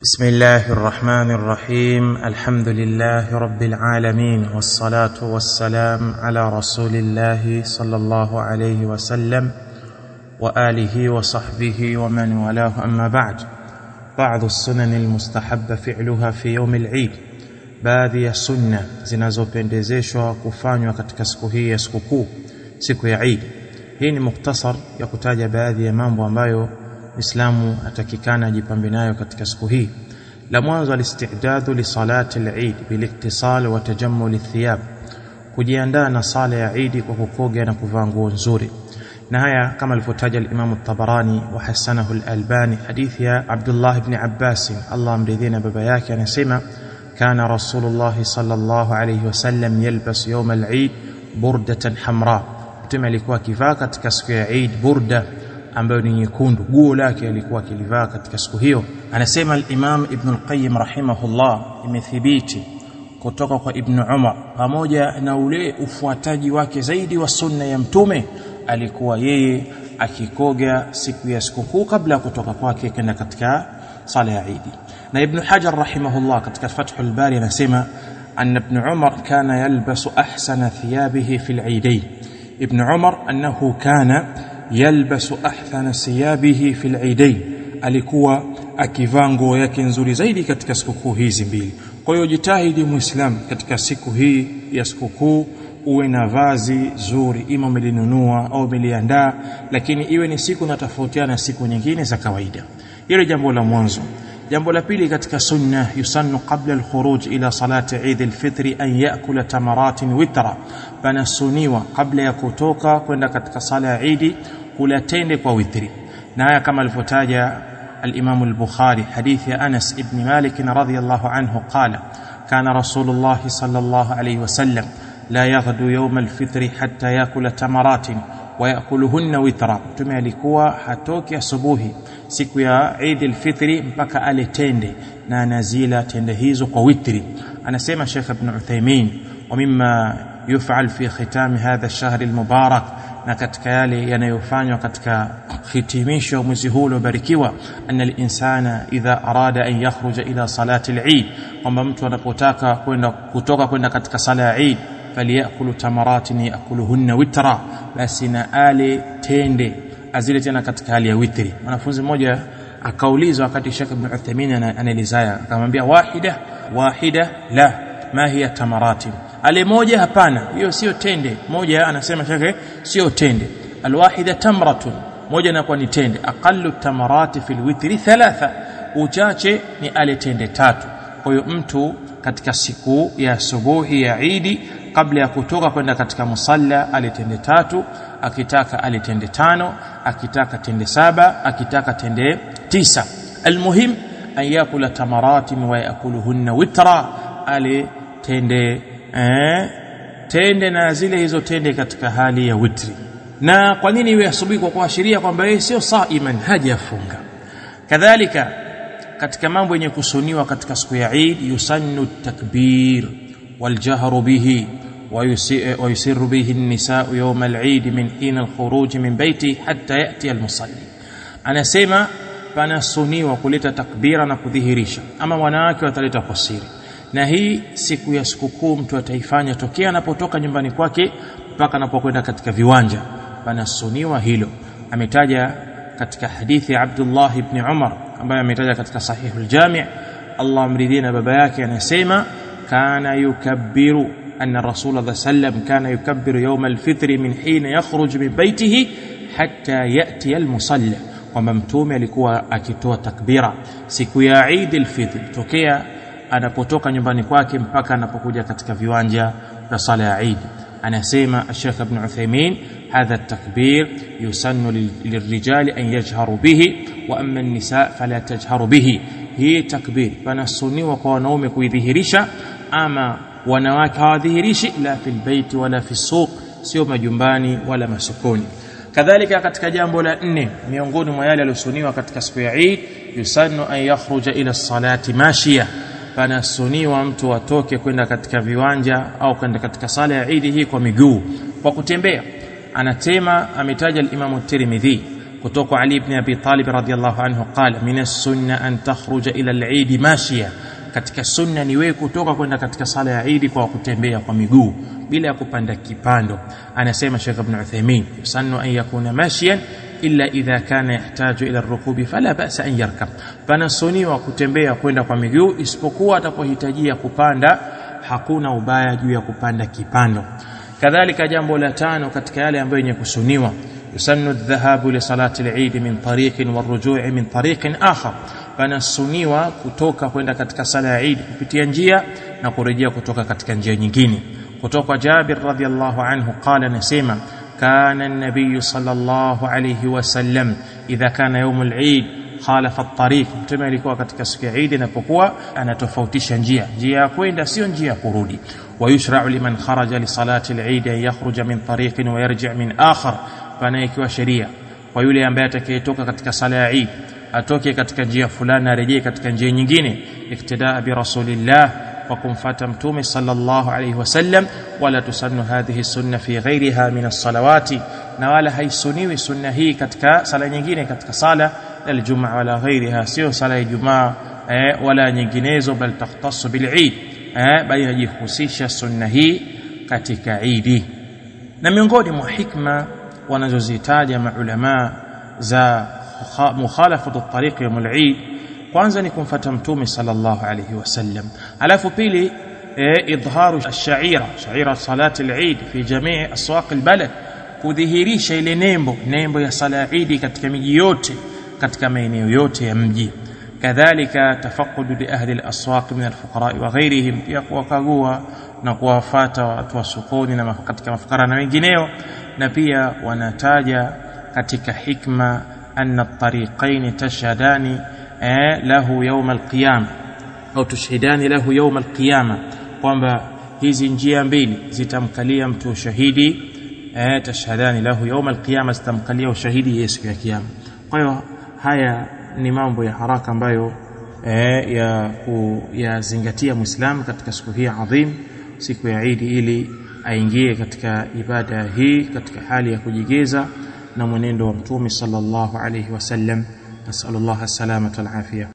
بسم الله الرحمن الرحيم الحمد لله رب العالمين والصلاه والسلام على رسول الله صلى الله عليه وسلم واله وصحبه ومن والاه اما بعد بعض السنن المستحب فعلها في يوم العيد baadhi ya sunna zinazopendezeshwa kufanywa katika siku hii ya sikukuu siku ya Eid hii ni muktasar ya kutaja baadhi ya mambo ambayo Muislamu atakikana ajipambe nayo katika siku hii la mwanzo alistidadu li salati al-Eid biliktisal wa tajammul athiyab kujiandaa na sala ya Eid kwa kukoga na kuvaa nguo nzuri na haya kama alivyotaja al-Imam at-Tabarani wa hasanahu al-Albani hadithi ya Abdullah ibn Abbas Allah amridhie na baba yake anasema كان رسول الله صلى الله عليه وسلم يلبس يوم العيد بردة حمراء mtume alikuwa akivaa katika siku ya Eid burda ambayo ni nyekundu guo lake alikuwa akilivaa katika siku hiyo anasema al-Imam Ibn al-Qayyim rahimahullah imethibiti kutoka kwa Ibn Umar pamoja na ule ufuataji wake zaidi wa sunna ya mtume alikuwa yeye akikoga siku ya sikukuu kabla ya kutoka kwake kwenda katika sala ya Eid na Ibn Hajar rahimahullah katika Fathul Bari anasema أن ابن عمر كان يلبس أحسن ثيابه في العيدين ابن عمر أنه كان يلبس أحسن ثيابه في العيدين alikuwa akivaa nguo yake nzuri zaidi katika sikukuu hizi mbili kwa hiyo jitahidi muislam katika siku hii ya sikukuu uwe na vazi zuri ima umelinunua au umeliandaa lakini iwe ni siku na tofautiana na siku nyingine za kawaida hilo jambo la mwanzo jambo la pili katika sunna yusannu qabla alkhuruj ila salati Eid alfitri an yakula tamaratin witra panasuniwa kabla ya kutoka kwenda katika sala ya Eid kula tende kwa witri na haya kama alivyotaja الإمام البخاري حديث أنس بن مالك رضي الله عنه قال كان رسول الله صلى الله عليه وسلم لا يغدو يوم الفطر حتى يأكل تمرات ويأكلهن وترا mtume alikuwa hatoki asubuhi siku ya Eid al-Fitri mpaka ale tende na anazila tende hizo kwa witri anasema Sheikh Ibn Uthaymeen wa mimma yuf'al fi khitam hadha ash-shahr al-mubarak na katika yale yanayofanywa katika hitimisho mwezi huu uliobarikiwa anna al-insana idha arada an yakhruja ila salati al-Eid kwamba mtu anapotaka kwenda kutoka kwenda katika sala ya Eid faliyakulu tamaratin yakuluhunna witra basi na ale tende azile tena katika hali ya witri mwanafunzi mmoja akaulizwa wakati Sheikh Ibn Uthaymeen anaelezaya akamwambia wahida wahida la ma hiya tamaratin ale moja hapana hiyo sio tende moja anasema Sheikh sio tende alwahida tamratun moja inakuwa ni tende aqallu tamarati fil witri thalatha uchache ni ale tende tatu kwa hiyo mtu katika siku ya asubuhi ya Eid kabla ya kutoka kwenda katika musalla alitende tatu akitaka alitende tano akitaka tende saba akitaka tende tisa almuhim an yakula tamaratin wa yakuluhunna witra ale tende eh, tende na zile hizo tende katika hali ya witri na kwa nini iwe asubuhi kwa kuashiria kwamba yeye sio saiman hajafunga kadhalika katika mambo yenye kusuniwa katika siku ya Eid yusannu takbir والجهر به ويسر به النساء يوم العيد من حين الخروج من بيته حتى يأتي المصلي أنا سيما panasuniwa kuleta takbira na kudhihirisha ama wanawake wataleta kwa siri na hii siku ya sikukuu mtu ataifanya tokea anapotoka nyumbani kwake mpaka anapokwenda katika viwanja panasuniwa hilo ametaja katika hadithi ya Abdullah ibn Umar ambaye ametaja katika sahihul jami' Allah amridhie na baba yake anasema kana yukabbiru أن الرسول صلى الله عليه وسلم كان يكبر يوم الفطر من حين يخرج من بيته حتى يأتي المصلى kwamba mtume alikuwa akitoa takbira siku ya Eid al-Fitr tokea anapotoka nyumbani kwake mpaka anapokuja katika viwanja vya sala ya Eid anasema Sheikh Ibn Uthaymeen hadha at-takbir yusannu lirrijali an yajharu bihi wa amma an-nisa fala tajharu bihi hii takbir panasuniwa kwa wanaume kuidhihirisha ama wanawake hawadhihirishi la fil baiti wala fi suq sio majumbani wala masokoni kadhalika katika jambo la nne miongoni mwa yale yaliyosuniwa katika siku ya Eid yusannu an yakhruja ila salati mashia panasuniwa mtu atoke kwenda katika viwanja au kwenda katika sala ya Eid hii kwa miguu kwa kutembea anatema ametaja al-Imam Tirmidhi kutoka Ali ibn Abi Talib radhiyallahu anhu qala min as-sunna an takhruja ila al-eid mashiya katika sunna ni wewe kutoka kwenda katika sala ya Eid kwa kutembea kwa miguu bila ya kupanda kipando anasema Sheikh Ibn Uthaymeen yusannu an yakuna mashiyan illa idha kana yahtaju ila rukubi fala ba'sa an yarkab panasuniwa kutembea kwenda kwa miguu isipokuwa atapohitajia kupanda hakuna ubaya juu ya kupanda kipando kadhalika jambo la tano katika yale ambayo yenye kusuniwa yusannu adh-dhahabu li salati al-eid min tariqin warujui min tariqin akhar panasuniwa kutoka kwenda katika sala ya Eid kupitia njia na kurejea kutoka katika njia nyingine kutoka Jabir radhiallahu anhu qala nasema كان النبي صلى الله عليه وسلم إذا كان يوم العيد خالف الطريق mtume alikuwa katika siku ya Eid inapokuwa anatofautisha njia njia ya kwenda sio njia ya kurudi ويشرع لمن خرج لصلاة العيد أن يخرج من طريق ويرجع من آخر فانا ikiwa sheria kwa yule ambaye atakayetoka katika sala ya Eid atoke katika njia fulani arejee katika njia nyingine iktidaa bi rasulillah wa kumfata mtume sallallahu alayhi wasallam wala tusannu hadhihi sunna fi ghairiha min as-salawati na wala haisuniwi sunna hii katika sala nyingine katika sala aljumaa wala ghairiha sio sala ya jumaa eh, wala nyinginezo bal takhtassu bil eid eh, bali inajihusisha sunna hii katika idi na miongoni mwa hikma wanazozitaja maulama za mukhalafatu at-tariq yawm al-eid kwanza ni kumfata mtume sallallahu alayhi wasallam alafu pili idharu ash-sha'ira sha'ira salati al-eid fi jami' aswaq al-balad kudhihirisha ile nembo nembo ya sala ya Eid katika miji yote katika maeneo yote ya mji kadhalika tafaqudu li ahli al-aswaq min al-fuqara wa ghayrihim pia kuwakagua na kuwafata watu wa sokoni na katika mafukara na wengineo na pia wanataja katika hikma anna at-tariqain tashhadani lahu yawm al-qiyama au tushhidani lahu yawm al-qiyama kwamba hizi njia mbili zitamkalia mtu ushahidi eh tashhadani lahu yawm al-qiyama zitamkalia ushahidi Yesu ya kiyama kwa hiyo haya ni mambo ya haraka ambayo eh, ya kuyazingatia Muislamu katika siku hii adhim siku ya Eid ili aingie katika ibada hii katika hali ya kujigeza na mwenendo wa Mtume sallallahu alayhi wasallam nasallallahu as-salamata wal afiyah